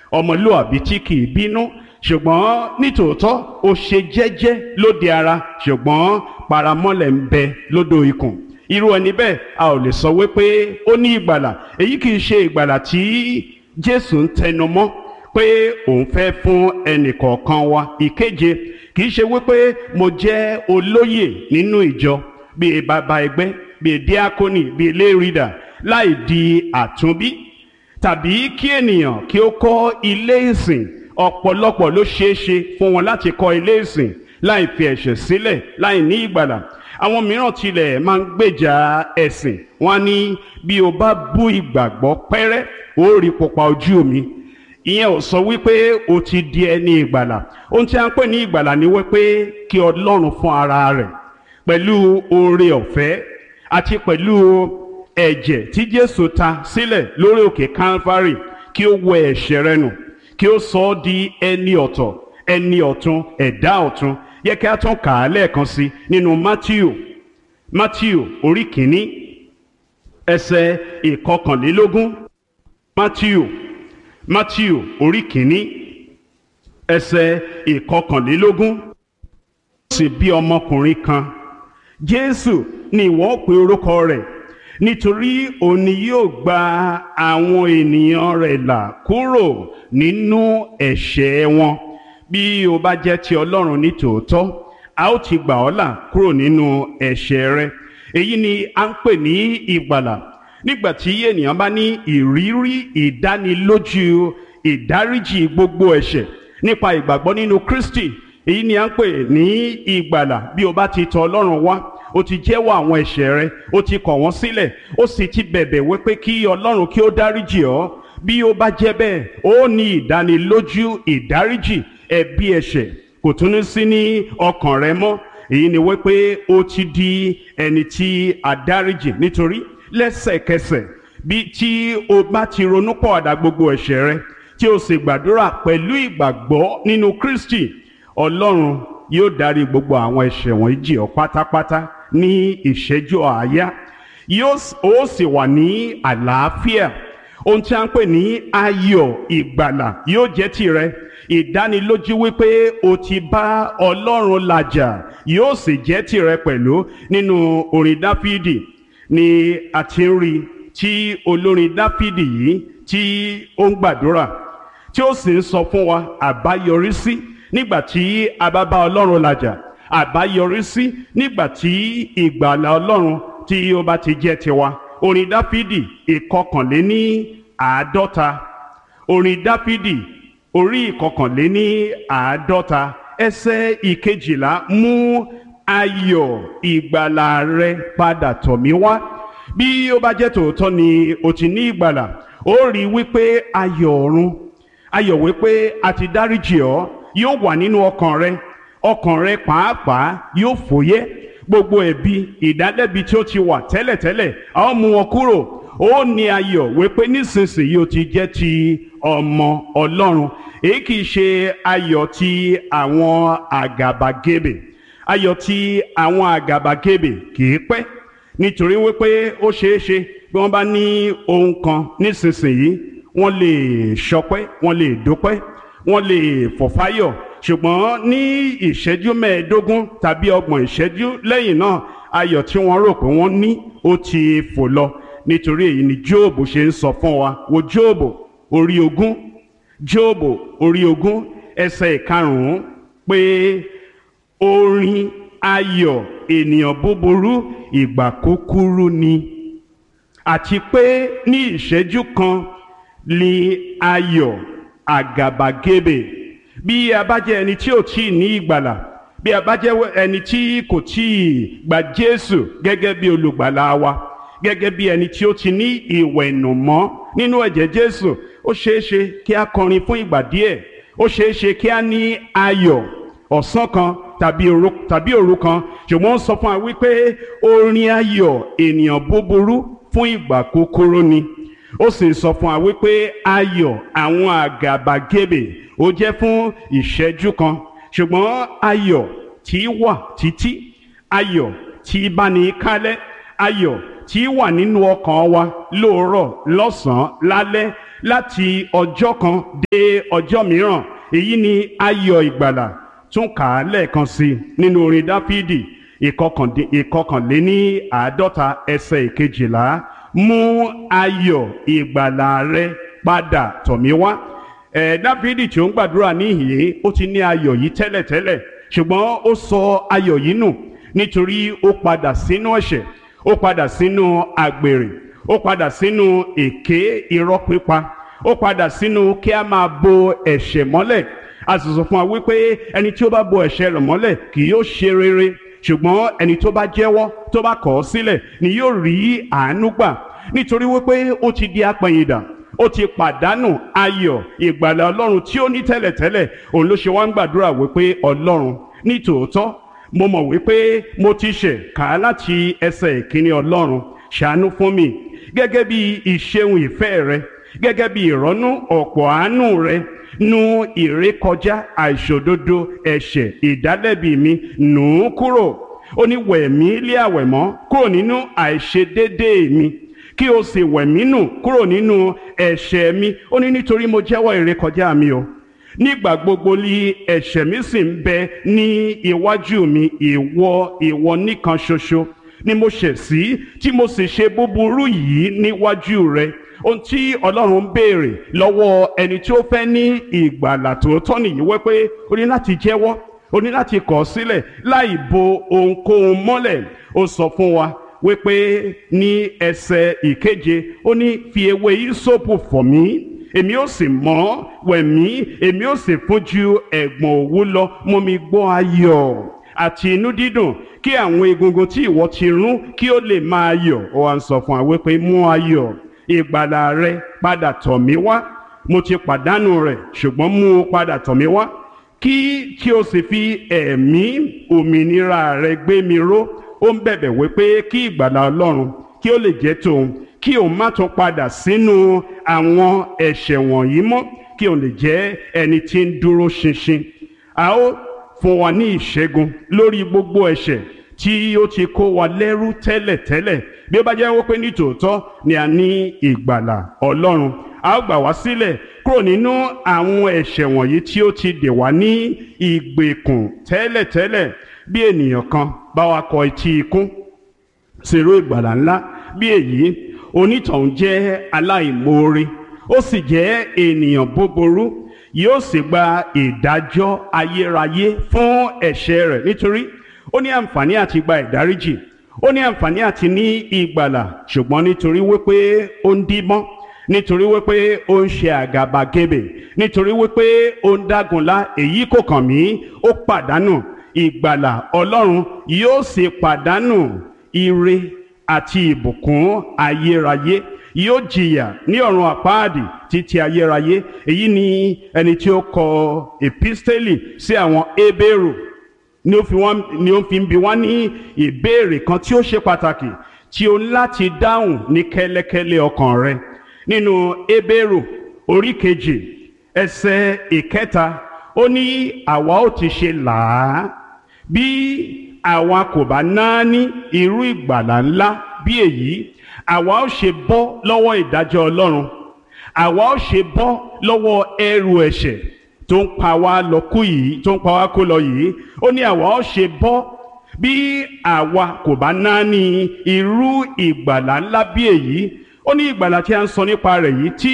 ọmọlúàbí tí kì í bínú ṣùgbọ́n nítòótọ́ ó ṣe jẹ́jẹ́ lóde ara ṣùgbọ́n paramọ́lẹ̀ ń bẹ lódò ikùn irú ẹni bẹ́ẹ̀ a ò lè sọ wípé ó ní ìgbàlà èyí kì í ṣe ìgbàlà tí Jésù ń tẹnu mọ́ pé òun fẹ́ fún ẹnìkọ̀ọ̀kan wa ìkeje kì í ṣe wípé mo jẹ́ olóyè nínú ìjọ bíi bàbá ẹgbẹ́ bíi díákónì bíi lérìdà láì di àtúnbí tàbí kí ènìyàn kí ó kọ́ ilé ìsìn ọ̀pọ̀lọpọ̀ ló ṣeé ṣe fún wọn láti kọ́ ilé ìsìn láì fi ẹ̀ṣẹ̀ sílẹ̀ láì ní ìgbàlà àwọn mìíràn tilẹ̀ máa ń gbèjà ẹ̀sìn wọn ní bí o bá bú ìgbàgbọ́ pẹ́rẹ́ ó rí pupa ojú mi ìyẹn ò sọ wípé o ti di ẹni ìgbàlà ohun tí a ń pè ní ìgbàlà ni wípé kí ọlọ́run fún ara rẹ̀ pẹ̀lú oore ọ̀fẹ́ àti pẹ̀lú ẹ̀jẹ̀ tí jésù ta sílẹ̀ lórí òkè calvary kí ó wẹ ẹ̀ṣẹ̀ rẹ nù kí ó sọ ọ́ di ẹni ọ̀tọ̀ ẹni ọ̀tun ẹ̀dá ọ̀tun yẹ kí a tún kà á lẹ́ẹ̀kan sí nínú matthew matthew orí kìíní ẹsẹ̀ ìkọkànlélógún matthew matthew orí kìíní ẹsẹ̀ ìkọkànlélógún sì bí ọmọkùnrin kan jésù ni ìwọ pe orúkọ rẹ̀ nítorí òun ni yóò gba àwọn ènìyàn rẹ̀ là kúrò nínú ẹ̀ṣẹ̀ wọn bí o bá jẹ́ ti ọlọ́run ní tòótọ́ a ó ti gbà ọ́ là kúrò nínú ẹ̀ṣẹ̀ rẹ èyí ni a ń pè ní ìgbàlà nígbà tí ènìyàn bá ní ìrírí ìdánilójú ìdáríjì gbogbo ẹ̀ṣẹ̀ nípa ìgbàgbọ́ nínú Kristi èyí ni a ń pè ní ìgbàlà bí o bá ti tọ̀ ọlọ́run wá o ti jẹ́wọ́ àwọn ẹ̀ṣẹ̀ rẹ o ti kọ̀ wọ́n sílẹ̀ o sì ti bẹ̀bẹ̀ wípé kí ọlọ́run kí ó dáríjì ọ́ bí o bá jẹ́ bẹ́ẹ̀ ó ní ìdánilójú ìdáríjì ẹ̀bi ẹ̀ṣẹ̀ kò tún ní sí ní ọkàn rẹ mọ́ èyí ni wípé o ti di ẹni tí a dáríjì nítorí lẹ́sẹ̀kẹsẹ̀ bí tí o bá ti ronú pọ̀àdà gbogbo ẹ̀ṣẹ̀ rẹ tí o sì gbàdúrà pẹ̀lú ìgbàgbọ́ nínú Kristi ọlọ́run yóò dárí gbogbo àwọn ẹ̀ṣẹ̀ wọ̀nyí jì ọ́ pátápátá ní ìṣẹ́jú àáyá yóò ó sì wà ní àlàáfíà ohun tí a ń pè ní ayọ̀ ìgbàlà yóò jẹ́ tìrẹ ìdánilójú wípé o ti bá ọlọ́run làjà yóò sì jẹ́ tìrẹ pẹ̀lú nínú orin dáfídì ni a ti ń rí tí olórin dáfídì yìí tí ó ń gbàdúrà tí ó sì ń sọ fún wa àbáyọrí sí nígbà tí a bá bá ọlọ́run làjà àbáyọrí sí nígbà tí ìgbàlà ọlọ́run tí ó bá ti jẹ́ tiwa orin dáfídì ìkọkànléní àádọ́ta orin dáfídì orí ìkọkànléní àádọ́ta ẹsẹ̀ ìkejìlá mú ayọ̀ ìgbàlà rẹ padà tọ̀ mí wá bí ó bá jẹ́ tòótọ́ ni o ti ní ìgbàlà ó rí wípé ayọ̀ ọ̀run ayọ̀ wípé a ti dáríjì ọ́ yóò wà nínú ọkàn rẹ ọkàn rẹ pàápàá yóò fòyẹ́ gbogbo ẹ̀bi ìdálẹ́bi tí ó ti wà tẹ́lẹ̀tẹ́lẹ̀ a ó mú wọn kúrò ó ní ayọ̀ wípé nísinsìnyí o ti jẹ́ ti ọmọ ọlọ́run èyí kìí ṣe ayọ̀ ti àwọn àgàbàgebè ayọ̀ ti àwọn àgàbàgebè kìí pẹ́ nítorí wípé ó ṣeé ṣe bí wọ́n bá ní ohun kan nísinsìnyí wọ́n lè ṣọpẹ́ wọ́n lè dúpẹ́ wọ́n lè fọ̀fáyọ̀ ṣùgbọ́n ní ìṣẹ́jú mẹ́ẹ̀ẹ́dógún tàbí ọgbọ̀n ìṣẹ́jú lẹ́yìn náà ayọ̀ tí wọ́n rò pé wọ́n ní ó ti fò lọ nítorí èyí ni jóòbù ṣe ń sọ fún wa wo jóòbù orí ogún jóòbù orí ogún ẹsẹ̀ ìkarùn-ún pé orin ayọ̀ ènìyàn búburú ìgbà kúkúrú ni àti pé ní ìṣẹ́jú kan ni ayọ̀ àgàbàgebè bí a bá jẹ́ ẹni tí ò tí ì ní ìgbàlà bí a bá jẹ́ ẹni tí kò tí ì gba Jésù gẹ́gẹ́ bí olùgbàlà wa gẹ́gẹ́ bí ẹni tí ó ti ní ìwẹ̀nùmọ́ nínú ẹ̀jẹ̀ Jésù ó ṣeé ṣe kí a kọrin fún ìgbà díẹ̀ ó ṣeé ṣe kí a ní ayọ̀ ọ̀sán kan tàbí òru tàbí òru kan ṣùgbọ́n ó sọ fún wa wípé orin ayọ̀ ènìyàn búburú fún ìgbà kúkúrú ni ó sì sọ fún wa wípé ayọ̀ àwọn àgàbàgebè ó jẹ́ fún ìṣẹ́jú kan ṣùgbọ́n ayọ̀ tí wà títí ayọ̀ tí bá ní kálẹ̀ ayọ̀ tí wà nínú ọkàn wa lóòrọ̀ lọ́sàn-án lálẹ́ láti ọjọ́ kan dé ọjọ́ mìíràn èyí ni ayọ̀ ìgbàlà tún kà á lẹ́ẹ̀kan sí i nínú orin dáfídì ìkọkànléní àádọ́ta ẹsẹ̀ ìkejìlá mú ayọ̀ ìgbàlà rẹ padà tọ̀ mí wá ẹ̀ dáfídì tí ó ń gbàdúrà níhìn ó ti ní ayọ̀ yìí tẹ́lẹ̀tẹ́lẹ̀ ṣùgbọ́n ó sọ ayọ̀ yìí nù nítorí ó padà sínú ẹ̀ṣẹ̀ ó padà sínú àgbèrè ó padà sínú èké irọ́ pípa ó padà sínú kí a máa bo ẹ̀ṣẹ̀ mọ́lẹ̀ a sì sọ fún wa wípé ẹni tí ó bá bo ẹ̀ṣẹ̀ rẹ̀ mọ́lẹ̀ kì yóò ṣe rere ṣùgbọ́n ẹni tó bá jẹ́wọ́ tó bá kọ̀ ọ́ sílẹ̀ ni yóò rí àánú gbà nítorí wípé ó ti di apẹ̀yìndà ó ti pàdánù ayọ̀ ìgbàlà ọlọ́run tí ó ní tẹ́lẹ̀tẹ́lẹ̀ òun ló ṣe wá ń gbàdúrà wípé ọlọ́run ní tòótọ́ mo mọ̀ wípé mo ti ṣẹ̀ kà á láti ẹsẹ̀ ìkíní ọlọ́run ṣàánú fún mi gẹ́gẹ́ bí ìṣeun ìfẹ́ rẹ gẹ́gẹ́ bí ìrọ́nú ọ̀pọ̀ àánú rẹ nu ìrékọjá àìṣòdodo ẹ̀ṣẹ̀ ìdálẹ́bi mi nù ú kúrò ó ní wẹ̀mí lé àwẹ̀mọ́ kúrò nínú àìṣedéédéé mi kí o sì wẹ̀mí nù kúrò nínú ẹ̀ṣẹ̀ mi ó ní nítorí mo jẹ́wọ́ ìrékọjá mi o nígbà gbogbo li ẹ̀ṣẹ̀ mi sì ń bẹ ní iwájú mi ìwọ ìwọ nìkan ṣoṣo ni mo ṣẹ̀ sí tí mo sì ṣe búburú yìí níwájú rẹ ohun tí ọlọ́run ń béèrè lọ́wọ́ ẹni tí ó fẹ́ ní ìgbàlà tòótọ́ nìyí wípé o ní láti jẹ́wọ́ o ní láti kọ̀ sílẹ̀ láì bo ohunkóhun mọ́lẹ̀ ó sọ fún wa wípé ní ẹsẹ̀ ìkeje ó ní fi ewé ìsopù fọ̀ mí èmi ó sì mọ́ wẹ̀mí èmi ó sì fún ju ẹ̀gbọ̀n òwú lọ mú mi gbọ́ ayọ̀ àti inú dídùn kí àwọn egungun tí ìwọ ti rún kí ó lè máa yọ̀ ó wá ń sọ fún wa wípé mú ayọ̀ ìgbàlà rẹ padà tọ̀ mí wá mo ti pàdánù rẹ̀ ṣùgbọ́n mú o padà tọ̀ mí wá kí kí o sì fi ẹ̀mí òmìnira rẹ gbé mi ró ó ń bẹ̀bẹ̀ wípé kí ìgbàlà ọlọ́run kí ó lè jẹ́ tòun kí òun má tún padà sínú àwọn ẹ̀ṣẹ̀ wọ̀nyí mọ́ kí òun lè jẹ́ ẹni tí ń dúró ṣinṣin a ó fún wa ní ìṣẹ́gun lórí gbogbo ẹ̀ṣẹ̀ tí ó ti kó wa lẹ́rú tẹ́lẹ̀tẹ́lẹ̀ bí ó bá jẹ́ wípé ní tòótọ́ ni a ní ìgbàlà ọlọ́run a ó gbà wá sílẹ̀ kúrò nínú àwọn ẹ̀ṣẹ̀ wọ̀nyí tí ó ti dè wá ní ìgbèkùn tẹ́lẹ̀tẹ́lẹ̀ bí ènìyàn kan bá wa kọ etí ikún sèrò ìgbàlà ńlá bí èyí onítọ̀hún jẹ́ aláìmoore ó sì jẹ́ ènìyàn búburú yóò sì gba ìdájọ́ ayérayé fún ẹ̀ṣẹ̀ rẹ̀ nítorí ó ní àǹfààní àti gba ìdáríjì ó ní àǹfààní àti ní ìgbàlà ṣùgbọ́n nítorí wípé ó ń díbọ́n nítorí wípé ó ń ṣe àgàbàgebè nítorí wípé ó ń dágunlá èyí kò kàn mí ó pàdánù ìgbàlà ọlọ́run yóò sì pàdánù ire àti ìbùkún ayérayé yóò jìyà ní ọ̀run àpáàdì títí ayérayé èyí ni ẹni tí ó kọ episteli sí àwọn ebéèrò ni ó fi wọ́n ni ó fi ń bi wọ́n ní ìbéèrè kan tí ó ṣe pàtàkì tí o ní láti dáhùn ní kẹ́lẹ́kẹ́lẹ́ ọkàn rẹ nínú ebéèrò orí kejì ẹsẹ̀ ìkẹta ó ní àwa ó ti ṣe làá bí àwa kò bá náání irú ìgbàlà ńlá bí èyí àwa ó ṣe bọ́ lọ́wọ́ ìdájọ́ ọlọ́run àwa ó ṣe bọ́ lọ́wọ́ ẹrù ẹ̀ṣẹ̀ tó ń pa wá lọ kú yìí tó ń pa wá kó lọ yìí ó ní àwa ó ṣe bọ́ bí àwa kò bá náání irú ìgbàlà ńlá bí èyí ó ní ìgbàlà tí a ń sọ nípa rẹ̀ yìí tí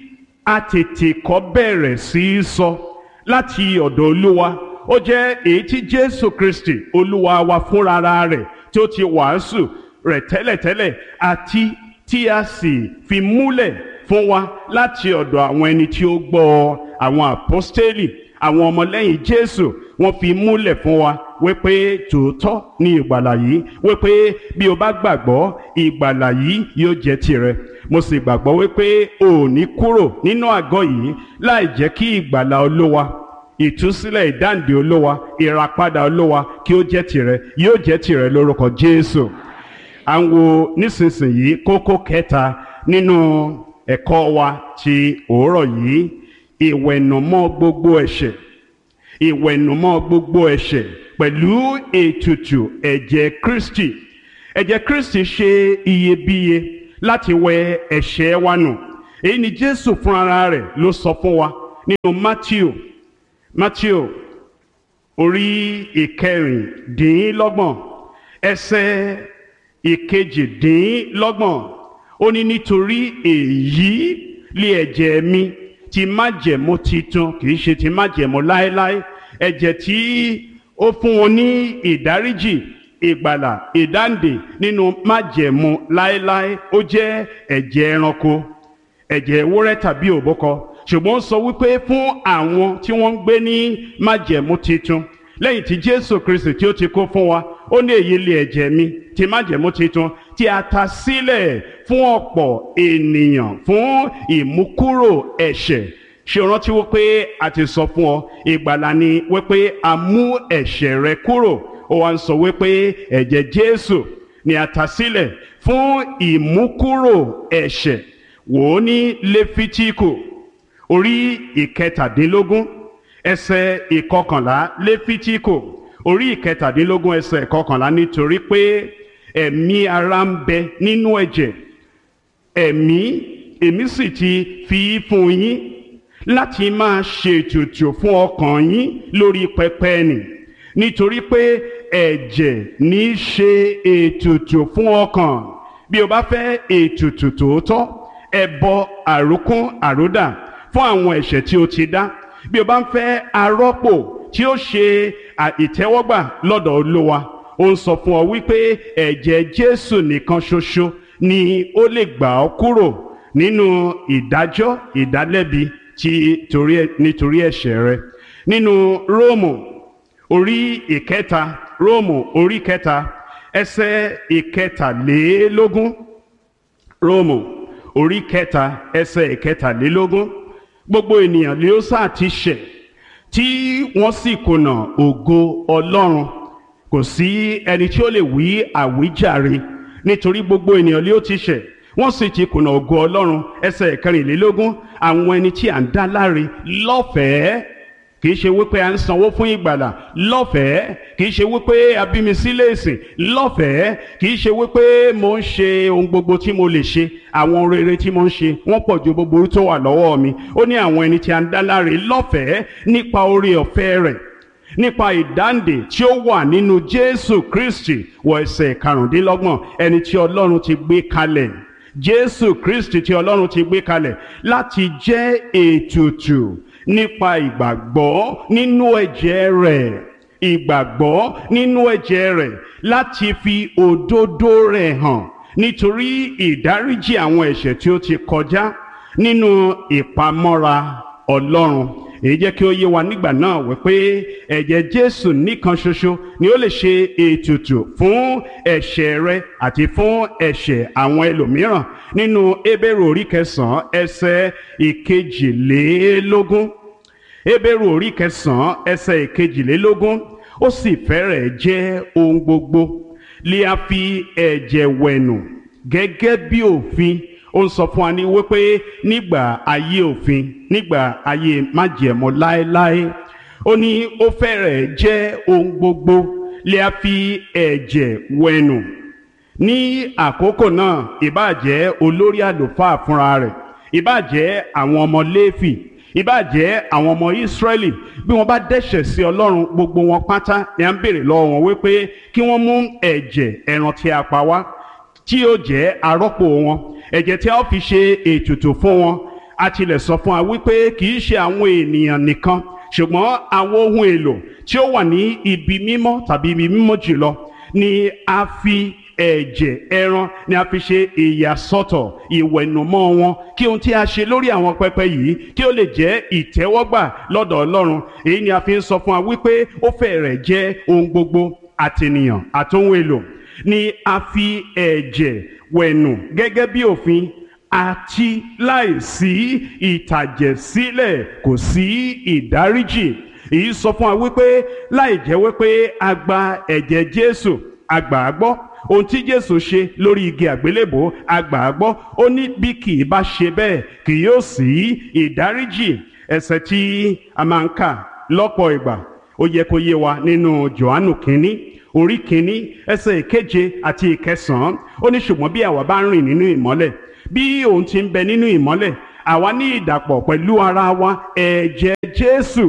a tètè kọ́ bẹ̀rẹ̀ sí í sọ láti ọ̀dọ̀ olúwa ó jẹ́ èyí tí jésù kristi olúwa wa fúnra rẹ̀ tí ó ti wàásù rẹ̀ tẹ́lẹ̀tẹ́lẹ̀ àti tí a sì fi múlẹ̀ fún wa láti ọ̀dọ̀ àwọn ẹni tí ó gbọ́ àwọn àpọ́stélì àwọn ọmọlẹ́yìn jésù wọ́n fi múlẹ̀ fún wa wípé tòótọ́ ní ìgbàlà yìí wípé bí o bá gbàgbọ́ ìgbàlà yìí yóò jẹ́ tirẹ̀ mo sì gbàgbọ́ wípé o ò ní kúrò nínú àgọ́ yìí láì jẹ́ kí ìgbàlà olówa ìtúsílẹ̀ ìdáǹdè olówa ìràpadà olówa kí ó jẹ́ tirẹ̀ yóò jẹ́ tirẹ̀ lórúkọ jésù à ń wo nísinsìnyí kókó kẹta nínú ẹ̀kọ́ wa ti òórọ̀ yìí ìwẹ̀nùmọ́ gbogbo ẹ̀ṣẹ̀ ìwẹ̀nùmọ́ gbogbo ẹ̀ṣẹ̀ pẹ̀lú ètùtù ẹ̀jẹ̀ kristi ẹ̀jẹ̀ kristi ṣe iyebíye láti wẹ ẹ̀ṣẹ̀ wa nù èyí ni jésù fúnra rẹ̀ ló sọ fún wa nínú matthew matthew orí ìkẹrìndínlọ́gbọ̀n ẹsẹ̀ ìkejìdínlọ́gbọ̀n ó ní nítorí èyí lé ẹ̀jẹ̀ mi ti májẹ̀mú titun kì í ṣe ti májẹ̀mú láéláé ẹ̀jẹ̀ tí ó fún wọn ní ìdáríjì ìgbàlà ìdáǹdè nínú májẹ̀mú láéláé ó jẹ́ ẹ̀jẹ̀ ẹranko ẹ̀jẹ̀ ewúrẹ́ tàbí òbúkọ ṣùgbọ́n ó sọ wípé fún àwọn tí wọ́n ń gbé ní májẹ̀mú titun lẹ́yìn tí jésù kristi tí ó ti kó fún wa ó ní èyí lé ẹ̀jẹ̀ mi ti májẹ̀mú titun tí a ta sílẹ̀ fún ọ̀pọ̀ ènìyàn fún ìmúkúrò ẹ̀ṣẹ̀ ṣe rántí wípé a ti sọ fún ọ ìgbàlà ni wípé a mú ẹ̀ṣẹ̀ rẹ kúrò ó wá ń sọ wípé ẹ̀jẹ̀ jésù ni a ta sílẹ̀ fún ìmúkúrò ẹ̀ṣẹ̀ wò ó ní lẹ́fítíkù orí ìkẹtàdínlógún ẹsẹ̀ ìkọkànlá lẹ́fítíkù orí ìkẹtàdínlógún ẹsẹ̀ ìkọkànlá nítorí pé ẹ̀mí ara ń bẹ nínú ẹ̀jẹ̀ ẹ̀mí èmi sì ti fi í fún yín láti máa ṣètùtù fún ọkàn yín lórí pẹpẹ nì nítorí pé ẹ̀jẹ̀ ní í ṣe ètùtù fún ọkàn bí o bá fẹ́ ètùtù tòótọ́ ẹbọ àrókún àródà fún àwọn ẹ̀ṣẹ̀ tí o ti dá bí o bá ń fẹ́ arọ́pò tí ó ṣe ìtẹ́wọ́gbà lọ́dọ̀ olówa ó ń sọ fún ọ wípé ẹ̀jẹ̀ jésù nìkan ṣoṣo ni ó lè gbà ọ́ kúrò nínú ìdájọ́ ìdálẹ́bi ti torí nítorí ẹ̀ṣẹ̀ rẹ nínú róòmù orí ìkẹta róòmù orí kẹta ẹsẹ̀ ìkẹtàlélógún róòmù orí kẹta ẹsẹ̀ ìkẹtàlélógún gbogbo ènìyàn ni ó sáà ti ṣẹ̀ tí wọ́n sì kùnà ògo ọlọ́run kò sí ẹni tí ó lè wí àwíjàre nítorí gbogbo ènìyàn ni ó ti ṣẹ̀ wọ́n sì ti kùnà ògo ọlọ́run ẹsẹ̀ ìkẹrìnlélógún àwọn ẹni tí à ń dá láre lọ́fẹ̀ẹ́ kì í ṣe wípé à ń sanwó fún ìgbàlà lọ́fẹ̀ẹ́ kì í ṣe wípé abímisílẹ̀ ìsìn lọ́fẹ̀ẹ́ kì í ṣe wípé mo ń ṣe ohun gbogbo tí mo lè ṣe àwọn rere tí mo ń ṣe wọ́n pọ̀ ju gbogbo tó wà lọ́wọ́ mi ó ní àwọn ẹni tí à ń dá láre lọ́fẹ̀ẹ́ nípa oore ọ̀fẹ́ rẹ̀ nípa ìdáǹdè tí ó wà nínú Jésù Kristi wọ ẹsẹ̀ karùndínlọ́gbọ̀n ẹni tí Ọlọ́run ti gbé kalẹ̀ Jésù Kristi tí Ọlọ́run ti gbé kalẹ̀ láti jẹ́ ètùtù nípa ìgbàgbọ́ nínú ẹ̀jẹ̀ rẹ̀ ìgbàgbọ́ nínú ẹ̀jẹ̀ rẹ̀ láti fi òdodo rẹ̀ hàn nítorí ìdáríjì àwọn ẹ̀ṣẹ̀ tí ó ti kọjá nínú ìpamọ́ra Ọlọ́run èyí jẹ́ kí ó yé wa nígbà náà wípé ẹ̀jẹ̀ Jésù nìkan ṣoṣo ni ó lè ṣe ètùtù fún ẹ̀ṣẹ̀ rẹ àti fún ẹ̀ṣẹ̀ àwọn ẹlòmíràn nínú Hébérù orí kẹsàn-án ẹsẹ̀ ìkejìlélógún Hébérù orí kẹsàn-án ẹsẹ̀ ìkejìlélógún ó sì fẹ́rẹ̀ jẹ́ ohun gbogbo lè a fi ẹ̀jẹ̀ wẹ̀nù gẹ́gẹ́ bí òfin ó ń sọ fún wa ní wípé nígbà ayé òfin nígbà ayé májẹ̀mú láéláé ó ní ó fẹ́rẹ̀ jẹ́ ohun gbogbo lè a fi ẹ̀jẹ̀ wẹ̀nù ní àkókò náà ìbáàjẹ́ olórí àlùfáà fúnra rẹ̀ ìbáàjẹ́ àwọn ọmọ Léfì ìbáàjẹ́ àwọn ọmọ Ísírẹ́lì bí wọ́n bá dẹ́ṣẹ̀ sí Ọlọ́run gbogbo wọn pátá ni à ń béèrè lọ́wọ́ wọn wípé kí wọ́n mú ẹ̀jẹ̀ ẹran tí a pa wá tí yóò jẹ́ arọ́pò wọn ẹ̀jẹ̀ tí a ó fi ṣe ètùtù fún wọn a tilẹ̀ sọ fún wa wípé kì í ṣe àwọn ènìyàn nìkan ṣùgbọ́n àwọn ohun èlò tí ó wà ní ibi mímọ́ tàbí ibi mímọ́ jùlọ ni a fi ẹ̀jẹ̀ ẹran ni a fi ṣe ìyàsọ́tọ̀ ìwẹ̀nùmọ́ wọn kí ohun tí a ṣe lórí àwọn pẹpẹ yìí kí ó lè jẹ́ ìtẹ́wọ́gbà lọ́dọ̀ Ọlọ́run èyí ni a fi ń sọ fún wa wípé ó fẹ́rẹ̀ jẹ́ ohun gbogbo àtènìyàn àtohun èlò ni a fi ẹ̀jẹ̀ wẹ̀nù gẹ́gẹ́ bí òfin àti láìsí ìtàjẹ̀sílẹ̀ kò sí ìdáríjì èyí sọ fún wa wípé láì jẹ́ wípé a gba ẹ̀jẹ̀ Jésù a gbà á gbọ́ ohun tí Jésù ṣe lórí igi àgbélébò a gbà á gbọ́ ó ní bí kì í bá ṣe bẹ́ẹ̀ kì yóò sí ìdáríjì ẹ̀ṣẹ̀ tí a máa ń kà lọ́pọ̀ ìgbà ó yẹ kó yé wa nínú Jòhánù kínní orí kínní ẹsẹ̀ ìkeje àti ìkẹsàn-án ó ní ṣùgbọ́n bí àwa bá ń rìn nínú ìmọ́lẹ̀ bí òun ti ń bẹ nínú ìmọ́lẹ̀ àwa ní ìdàpọ̀ pẹ̀lú ara wa ẹ̀jẹ̀ Jésù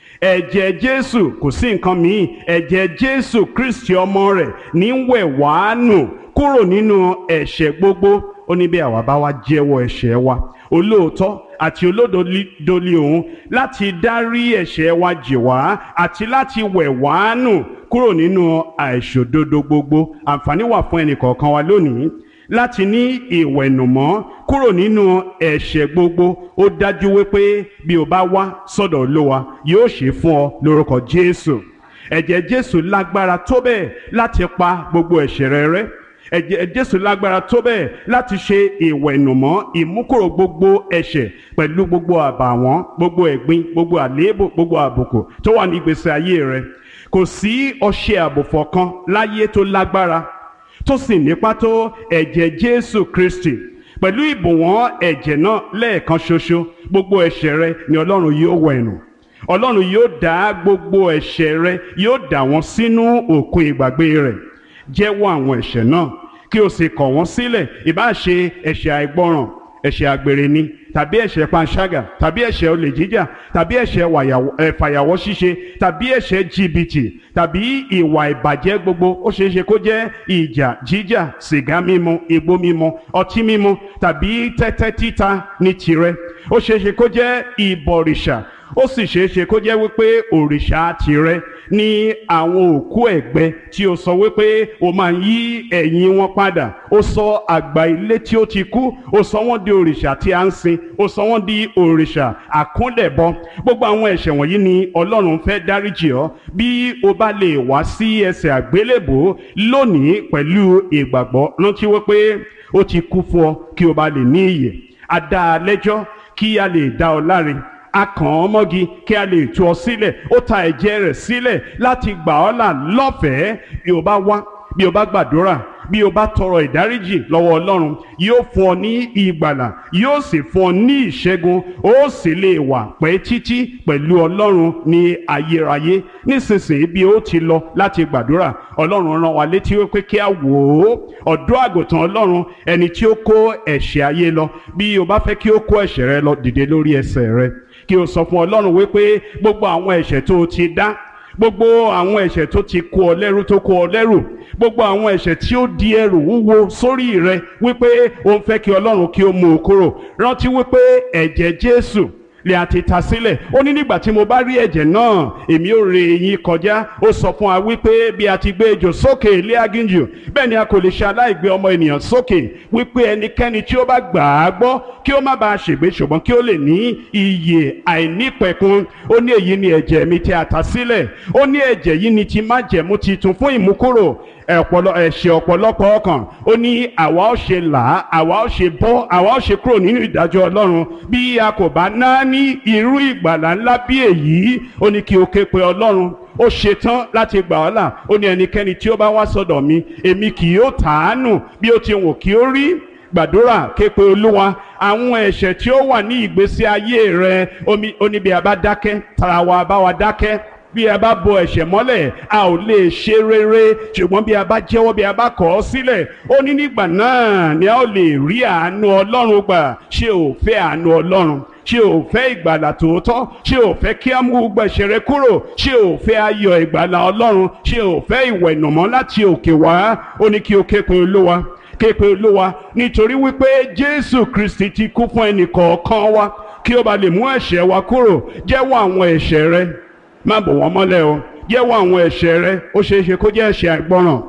ẹ̀jẹ̀ Jésù kò sí nǹkan míì ẹ̀jẹ̀ Jésù Kristi ọmọ rẹ̀ ní wẹ̀ wá nù kúrò nínú ẹ̀ṣẹ̀ gbogbo ó ní bí àwa bá wá jẹ́wọ́ ẹ̀ṣẹ̀ wa olóòótọ́ àti olódodo li òun láti dárí ẹ̀ṣẹ̀ wa jì wá àti láti wẹ̀ wá nù kúrò nínú àìṣòdodo gbogbo àǹfààní wà fún ẹnìkọ̀ọ̀kan wa lónìí láti ní ìwẹ̀nùmọ́ kúrò nínú ẹ̀ṣẹ̀ gbogbo ó dájú wípé bí o bá wá sọ́dọ̀ Olúwa yóò ṣe fún ọ lórúkọ Jésù ẹ̀jẹ̀ Jésù lágbára tó bẹ́ẹ̀ láti pa gbogbo ẹ̀ṣẹ̀ rẹ rẹ́ ẹ̀jẹ̀ Jésù lágbára tó bẹ́ẹ̀ láti ṣe ìwẹ̀nùmọ́ ìmúkúrò gbogbo ẹ̀ṣẹ̀ pẹ̀lú gbogbo àbàwọ́n gbogbo ẹ̀gbin gbogbo àléébù gbogbo àbùkù tó wà ní ìgbésí ayé rẹ kò sí ọṣẹ àbùfọ̀ kan láyé tó lágbára tó sì nípa tó ẹ̀jẹ̀ Jésù Kristi pẹ̀lú ìbùwọ́n ẹ̀jẹ̀ náà lẹ́ẹ̀kan ṣoṣo gbogbo ẹ̀ṣẹ̀ rẹ ni Ọlọ́run yóò wẹ̀ nù Ọlọ́run yóò dá gbogbo ẹ̀ṣẹ̀ rẹ yóò dà wọ́n sínú òkun ìgbàgbé rẹ̀ jẹ́wọ́ àwọn ẹ̀ṣẹ̀ náà kí o sì kọ̀ wọ́n sílẹ̀ ìbá ṣe ẹ̀ṣẹ̀ àìgbọràn ẹ̀ṣẹ̀ àgbèrè ni tàbí ẹ̀ṣẹ̀ panṣágà tàbí ẹ̀ṣẹ̀ olè jíjà tàbí ẹ̀ṣẹ̀ fàyàwọ́ ṣíṣe tàbí ẹ̀ṣẹ̀ jìbìtì tàbí ìwà ìbàjẹ́ gbogbo ó ṣeé ṣe kó jẹ́ ìjà jíjà sìgá mímu igbó mímu ọtí mímu tàbí tẹ́tẹ́ títa ní tirẹ̀ ó ṣeé ṣe kó jẹ́ ìbọ̀rìṣà ó sì ṣeé ṣe kó jẹ́ wípé òrìṣà tirẹ̀ ní àwọn òkú ẹ̀gbẹ́ tí ó sọ wípé ó máa ń yí ẹ̀yìn wọn padà ó sọ àgbà ilé tí ó ti kú ó sọ wọ́n di òrìṣà tí a ń sìn ó sọ wọ́n di òrìṣà àkúnlẹ̀bọ gbogbo àwọn ẹ̀ṣẹ̀ wọ̀nyí ni Ọlọ́run fẹ́ dáríjì ọ́ bí o bá lè wá sí ẹsẹ̀ àgbélébò lónìí pẹ̀lú ìgbàgbọ́ rántí wípé ó ti kú fún ọ kí o bá lè ní ìyè a dá a lẹ́jọ́ kí a lè dá ọ láre a kàn ọ́ mọ́gi kí a lè tú ọ sílẹ̀ ó ta ẹ̀jẹ̀ rẹ̀ sílẹ̀ láti gbà ọ́ là lọ́fẹ̀ẹ́ bí o bá wá bí o bá gbàdúrà bí o bá tọrọ ìdáríjì lọ́wọ́ Ọlọ́run yóò fún ọ ní ìgbàlà yóò sì fún ọ ní ìṣẹ́gun ó sì lè wà pẹ́ títí pẹ̀lú Ọlọ́run ní ayérayé nísinsìnyí bí ó ti lọ láti gbàdúrà Ọlọ́run rán wa létí wípé kí a wò ó ọ̀dọ́ àgùntàn Ọlọ́run ẹni tí ó kó ẹ̀ṣẹ̀ ayé lọ bí o bá fẹ́ kí ó kó ẹ̀ṣẹ̀ rẹ lọ dìde lórí ẹsẹ̀ rẹ kí o sọ fún Ọlọ́run wípé gbogbo àwọn ẹ̀ṣẹ̀ tó o ti dá gbogbo àwọn ẹ̀ṣẹ̀ tó ti kó ọ lẹ́rú tó kó ọ lẹ́rù gbogbo àwọn ẹ̀ṣẹ̀ tí ó di ẹrù wúwo sórí rẹ wípé o ń fẹ́ kí Ọlọ́run kí ó mú o kúrò rántí wípé ẹ̀jẹ̀ Jésù lè àti ta sílẹ̀ ó ní nígbà tí mo bá rí ẹ̀jẹ̀ náà èmi ò rè yín kọjá ó sọ fún wa wípé bí a ti gbé ejò sókè ilé aginjù bẹ́ẹ̀ ni a kò lè ṣe aláìgbé ọmọ ènìyàn sókè wípé ẹnikẹ́ni tí ó bá gbà á gbọ́ kí ó má bàa ṣègbé ṣùgbọ́n kí ó lè ní iyè àìnípẹ̀kun ó ní èyí ni ẹ̀jẹ̀ mi tí a ta sílẹ̀ ó ní ẹ̀jẹ̀ yìí ni ti májẹ̀mú titun fún ìmúkúrò ẹ̀pọ̀lọ ẹ̀ṣẹ̀ ọ̀pọ̀lọpọ̀ ọkàn ó ní àwa ó ṣe là á àwa ó ṣe bọ́ àwa ó ṣe kúrò nínú ìdájọ́ Ọlọ́run bí a kò bá ná ní irú ìgbàlà ńlá bí èyí ó ní kí o ké pe Ọlọ́run ó ṣetán láti gbà ọ́ là ó ní ẹnikẹ́ni tí ó bá wá sọ́dọ̀ mi èmi kì yóò tàánù bí ó ti wù kí ó rí gbàdúrà ké pe Olúwa àwọn ẹ̀ṣẹ̀ tí ó wà ní ìgbésí ayé rẹ ó ní bí a bá dákẹ́ tara wa bá wa dákẹ́ bí a bá bo ẹ̀ṣẹ̀ mọ́lẹ̀ a ò lè ṣe rere ṣùgbọ́n bí a bá jẹ́wọ́ bí a bá kọ̀ ọ́ sílẹ̀ ó ní nígbà náà ni a ó lè rí àánú Ọlọ́run gbà ṣé o fẹ́ àánú Ọlọ́run ṣé o fẹ́ ìgbàlà tòótọ́ ṣé o fẹ́ kí á mú gbogbo ẹ̀ṣẹ̀ rẹ kúrò ṣé o fẹ́ ayọ̀ ìgbàlà Ọlọ́run ṣé o fẹ́ ìwẹ̀nùmọ́ láti òkè wá ó ní kí o ké pe Olúwa ké pe Olúwa nítorí wípé Jésù Kristi ti kú fún ẹnì kọ̀ọ̀kan wa kí ó ba lè mú ẹ̀ṣẹ̀ wa kúrò jẹ́wọ́ àwọn ẹ̀ṣẹ̀ rẹ má bò wọ́n mọ́lẹ̀ o jẹ́wọ́ àwọn ẹ̀ṣẹ̀ rẹ ó ṣeé ṣe kó jẹ́ ẹ̀ṣẹ̀ àìgbọràn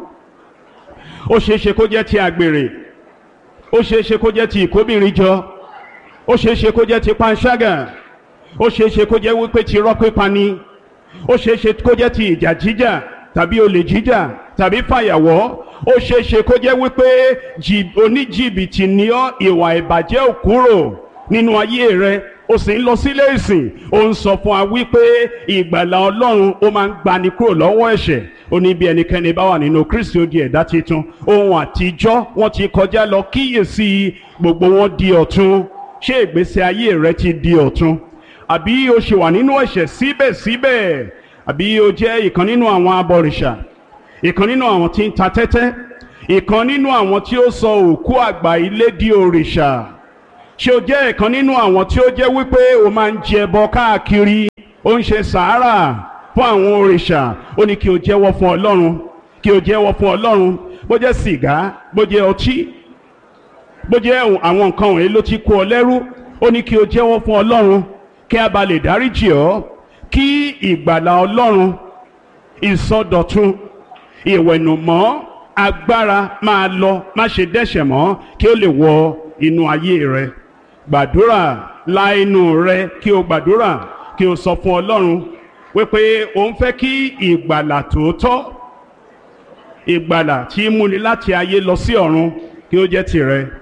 ó ṣeé ṣe kó jẹ́ ti àgbèrè ó ṣeé ṣe kó jẹ́ ti ìkóbìnrin jọ ó ṣeé ṣe kó jẹ́ ti panṣágà ó ṣeé ṣe kó jẹ́ wípé ti rọ́ pípa ni ó ṣeé ṣe kó jẹ́ ti ìjà jíjà tàbí olè jíjà tàbí fàyàwọ́ ó ṣeé ṣe kó jẹ́ wípé oníjìbìtì ni ọ́ ìwà ìbàjẹ́ ò kúrò nínú ayé rẹ ó sì ń lọ sílé ìsìn ó ń sọ fún wa wípé ìgbàlà ọlọ́run ó máa ń gbani kúrò lọ́wọ́ ẹ̀ṣẹ̀ ó ní bí ẹnikẹ́ni bá wà nínú kristi ó di ẹ̀dá titun ohun àtijọ́ wọ́n ti kọjá lọ kíyèsí gbogbo wọn di ọ̀tun ṣé ìgbésí ayé rẹ ti di ọ̀tun àbí o ṣì wà nínú ẹ̀ṣẹ̀ síbẹ̀síbẹ̀ àbí o jẹ́ ìkan nínú àwọn abọ̀rìṣà ìkan nínú àwọn tí ń ta tẹ́tẹ́ ìkan nínú àwọn tí ó sọ òkú àgbà ilé di òrìṣà ṣé o jẹ́ ẹ̀kan nínú àwọn tí ó jẹ́ wípé o máa ń jẹ ẹbọ káàkiri ó ń ṣe sàárà fún àwọn òrìṣà ó ní kí o jẹ́wọ́ fún ọlọ́run kí o jẹ́wọ́ fún ọlọ́run bó jẹ́ sìgá bó jẹ́ ọtí bó jẹ́ àwọn nǹkan wọ̀nyí ló ti kó ọ lẹ́rú ó ní kí o jẹ́wọ́ fún ọlọ́run kí a bá lè dáríjì ọ́ kí ìgbàlà ọlọ́run ìsọdọ̀tun ìwẹ̀nùmọ́ agbára máa lọ má ṣe dẹ́ṣẹ̀ mọ́ kí ó lè wọ inú ayé rẹ gbàdúrà la inú rẹ kí o gbàdúrà kí o sọ fún ọlọ́run wípé o ń fẹ́ kí ìgbàlà tòótọ́ ìgbàlà tí múni láti ayé lọ sí ọ̀run kí ó jẹ́ tirẹ̀